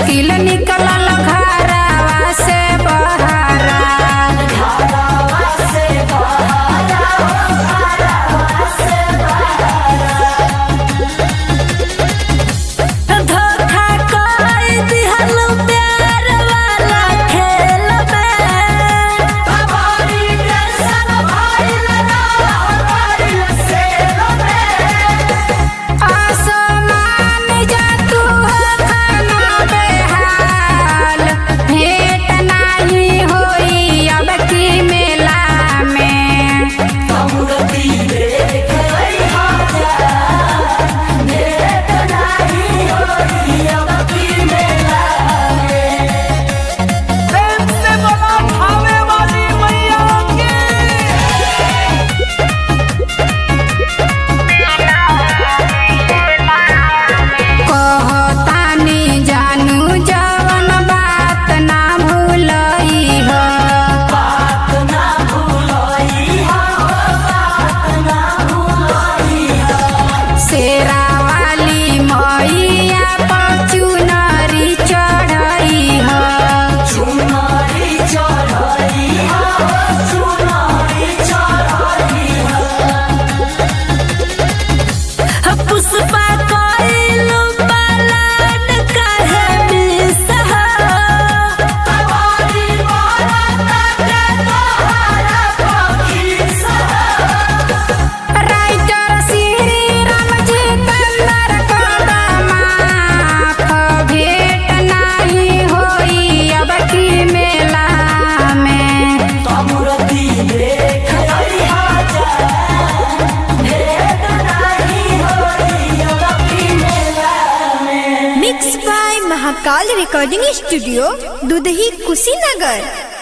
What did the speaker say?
मुश्किल निकलल घरवा से बहरा धोखा कर दिहल प्यार वाला खेल में आसमान जा तू हो खाना बेहाल भेंट नाही होई अब की मेला में प्रेम से बोला भावे वाली मैया की कहतानी जानू जवन बात ना भूलई हो शेरा वाली मैया पर चुनरी चढ़ई हो पुष्पा कइलू पलाट काहे बिसहा राइटर श्री राम जितेंद्र कदमाफ भेंट नाही होई अब की मेला में mix by Mahakal recording studio Dudhahi Kushinagar